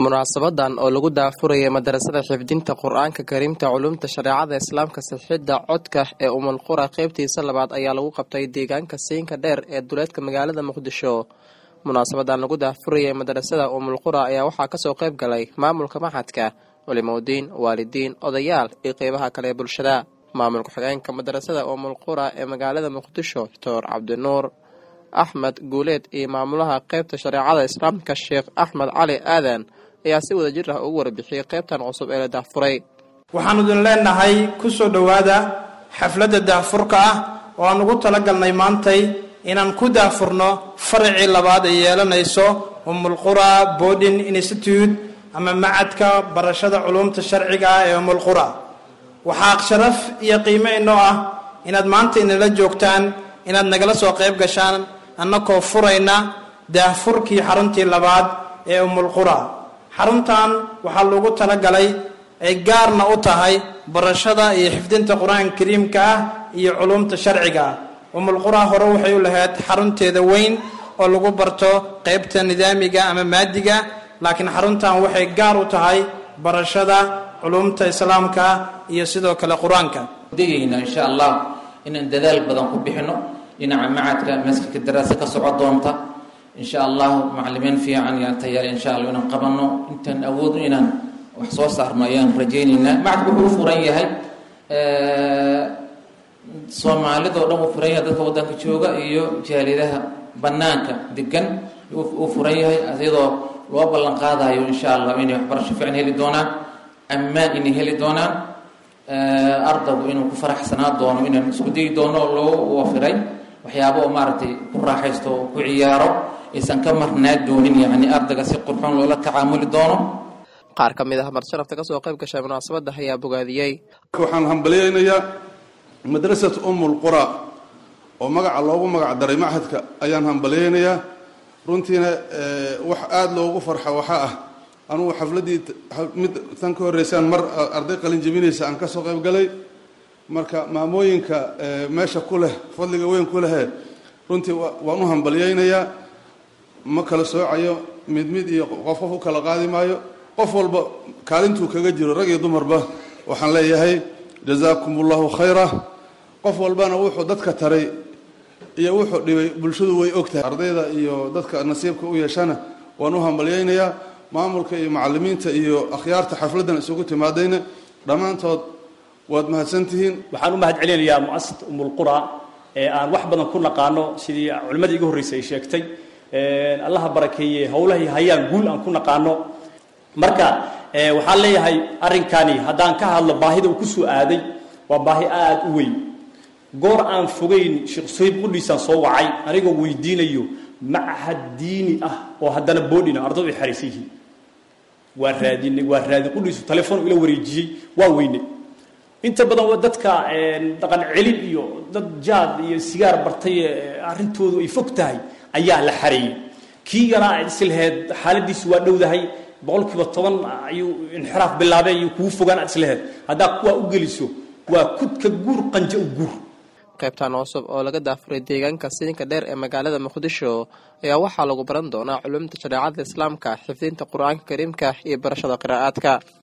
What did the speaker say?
munaasabadan oo lagu daafurayay madarasada xifdinta qur-aanka kariimta culumta shareecada islaamka sixidda codka ee umulqura qeybtiisa labaad ayaa lagu qabtay deegaanka siinka dheer ee duleedka magaalada muqdisho munaasabadan lagu daafurayay madarasada umulqura ayaa waxaa kasoo qeyb galay maamulka maxadka culimoudiin waalidiin odayaal iyo qeybaha kale ee bulshada maamulka xogeenka madarasada umulqura ee magaalada muqdisho doctor cabdinuur axmed guuleed iyo maamulaha qeybta shareecada islaamka sheekh axmed cali aadan ayaa si wada jir ah ugu warbixiyey qeybtan cusub ee la daafuray waxaanu idin leenahay ku soo dhowaada xafladda daafurka ah oo aan ugu talagalnay maantay inaan ku daafurno faracii labaad ay yeelanayso umulqura boarding institute ama macadka barashada culumta sharciga ah ee umulqura waxaa sharaf iyo qiimo inoo ah inaad maanta inala joogtaan inaad nagala soo qayb gashaan annakoo furayna daafurkii xaruntii labaad ee umulqura xaruntan waxaa loogu talagalay ay gaarna u tahay barashada iyo xifdinta qur-aanka kariimka ah iyo culumta sharciga ah umulqura hore waxay u lahayd xarunteeda weyn oo lagu barto qeybta nidaamiga ama maadiga laakiin xaruntan waxay gaar u tahay barashada culumta islaamka iyo sidoo kale qur-aanka degayna insha allah inaan dadaal badan ku bixino dhinaca macadka maskilka daraasa ka soco doonta insha allahu macalimiin fiican yaan tayaal insha allah inaan qabano intaan awoodno inaan wax soo saarno ayaan rajaynaynaa macadku wuxuu furan yahay soomaalidao dhan uu furan yahay dadka waddanka jooga iyo jaaliyadaha banaanka degan uu furan yahay iyadoo loo ballan qaadayo insha allah inay waxbarasho fiican heli doonaan ammaan inay heli doonaan ardaygu inuu ku faraxsanaa doono inaan isku dayi doono loo wafiray waxyaaba oo maaragtay ku raaxaysto oo ku ciyaaro aysan ka marnaa doonin yacni ardayga si qurxoon loola tacaamuli doono qaar ka mid ah marsharafta kasoo qayb gashay munaasabadda ayaa bogaadiyey waxaan hambalyaynayaa madrasat umul qura oo magaca loogu magac daray machadka ayaan hambalyaynayaa runtiina wax aada loogu farxa waxaa ah anugu xafladdii mid tan ka horreysaan mar arday qalin jebinaysa aan kasoo qayb galay marka maamooyinka meesha ku leh fadliga weyn ku lehe runtii waan u hambalyaynayaa ma kala soocayo mid mid iyo qof qof u kala qaadi maayo qof walba kaalintuu kaga jiro rag iyo dumarba waxaan leeyahay jazaakum allahu khayra qof walbana wuxuu dadka taray iyo wuxuu dhibay bulshadu way ogtahay ardayda iyo dadka nasiibka u yeeshana waan u hambalyaynayaa maamulka iyo macalimiinta iyo akhyaarta xafladdan isugu timaadayna dhammaantood waad mahadsantihiin waxaan u mahad celinayaa muasasat umulqura ee aan wax badan ku naqaano sidii culimmadii igu horreysay ay sheegtay allaha barakeeye howlahay hayaan guul aan ku naqaano marka waxaan leeyahay arrinkani haddaan ka hadlo baahida uu kusoo aaday waa baahi aada u weyn goor aan fogeyn sheekh soyib qudhiisaan soo wacay anigoo weydiinayo machad diini ah oo haddana boodhina ardadu ay xaraysan yihiin waa raadinay waa raadi qudhiisu telefoon ila wareejiyey waa weynay inta badan waa dadka dhaqan celin iyo dad jaad iyo sigaar bartay arrintoodu ay fog tahay ayaa la xareeyey kii yaraa islaheed xaaladiisu waa dhowdahay boqol kiiba toban ayuu inxiraaf bilaabay ayuu kugu fogaan aad islaheed haddaa kuwaa u geliso waa kudka guur qanja u guur qaybtan cusub oo laga daafuray deegaanka siinka dheer ee magaalada muqdisho ayaa waxaa lagu baran doonaa culumta shareecada islaamka xifdinta qur-aanka kariimka iyo barashada qiraa'aadka